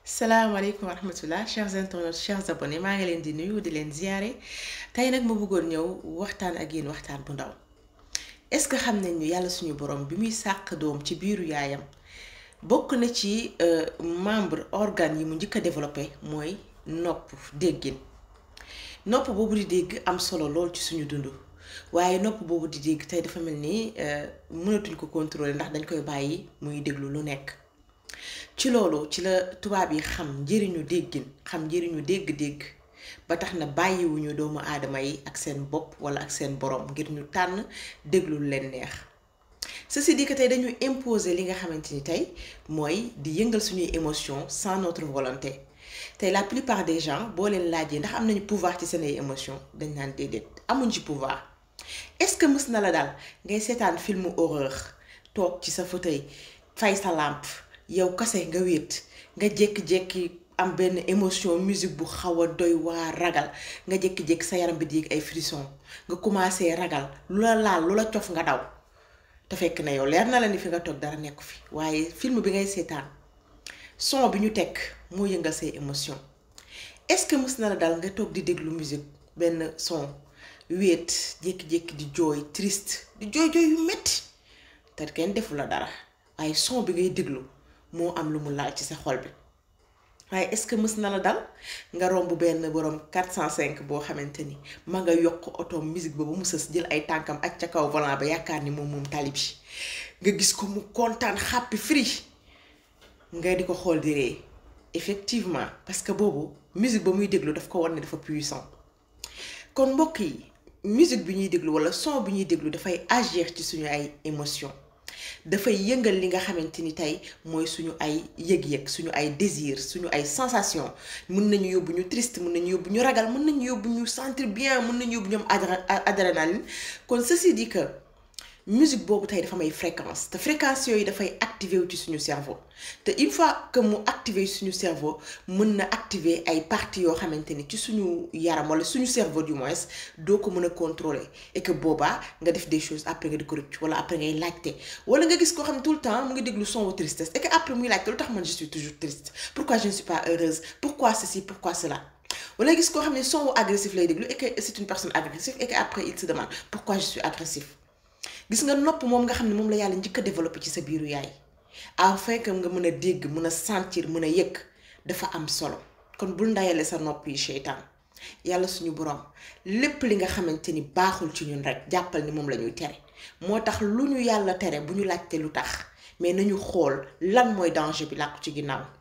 salaamaaleykum wa rahmatullah chers internautes chers abonnés maa ngi leen di nuyu di leen ziyaare tey nag ma bëggoon ñëw waxtaan ak yéen waxtaan bu ndaw est-ce que xam nañ ni yàlla suñu borom bi muy sàq doom ci biiru yaayam bokk na ci membre organes yi mu njëkk a développé mooy nopp déggin nopp boobu di dégg am solo lool ci suñu dund waaye nopp boobu di dégg tey dafa mel ni mënatuñ ko contrôler ndax dañ koy bàyyi muy déglu lu nekk ci loolu ci la tubaab yi xam njëriñu déggin xam njëriñu dégg-dégg ba tax na bàyyiwuñu doomu aadama yi ak seen bopp wala ak seen borom ngir ñu tànn déglu lu leen neex ceci dit que tey dañu imposer li nga xamante ni tey mooy di yëngal suñuy émotion sans notre volonté tey la plupart des gens boo leen laajee ndax am nañu pouvoir ci seen ay émotion dañ naan déedéet amuñ ci pouvoir est-ce que mës na la daal ngay seetaan filmu horreur toog ci sa fauteuil fay sa lampe yow kase nga wéet nga jékki-jékki am benn émotion musique bu xaw a doy waa ragal nga jékki-jékki sa yaram bi di yëg ay frisson nga commencé ragal lu la laal lu la cof nga daw te fekk na yow leer na la ni fi nga toog dara nekku fi waaye film bi ngay seetaan son bi ñu teg moo yëngal say émotion est-ce que mës na la dal nga toog di déglu musique benn son wéet jékki-jékki di jooy triste di jooy jooy yu metti te kenn defu la dara waaye son bi ngay déglu moo am lu mu laal ci sa xol bi waaye est-ce que mës na la dal nga romb benn borom 405 boo xamante ni ma nga yokk oto musique ba ba mu sës jël ay tànkam ak ca kaw volant ba yaakaar ni moom moom tali bi nga gis ko mu kontaan xàppi free nga di ko xool di ree effectivement parce que boobu musique ba muy déglu daf ko war ne dafa puissant kon mbokk yi musique bi ñuy déglu walla son bi ñuy déglu dafay agir ci suñu ay émotion dafay yëngal li nga xamante ni tey mooy suñu ay yëg-yëg suñu ay désir suñu ay sensation mën nañu yóbbu ñu triste mën nañu yóbbu ñu ragal mën nañu yóbbu ñu sentir bien mën nañu yóbbu ñoom adrénaline kon ceci dit que musique boobu tey dafa may fréquence te fréquence yooyu dafay activer wu ci suñu cerveau te une fois que mu activer suñu cerveau mën na activer ay parties yoo xamante ni ci suñu yaram wala suñu cerveau du moins doo ko mën a contrôler et que boobaa nga def des choses après nga di ko rëcc wala après ngay laajte wala nga gis koo xam ne tout le temps mu ngi déglu son wu tristesse et que après muy laajte lu tax man je suis toujours triste pourquoi je ne suis pas heureuse pourquoi ceci pourquoi cela wala gis koo xam ne son wu agressif lay déglu et que c'est une personne agressive et que après il se demande pourquoi je suis agressif gis nga nopp moom nga xam ne moom la yàlla njëkk a développé ci sa biiru yaay afin que nga mën a dégg mën a sentir mën a yëg dafa am solo kon bul ndayale sa nopp yi seytaan yàlla suñu borom lépp li nga xamante ni baaxul ci ñun rek jàppal ni moom la ñuy tere moo tax lu ñu yàlla tere bu ñu laajte lu tax mais nañu xool lan mooy danger bi làqu ci ginnaaw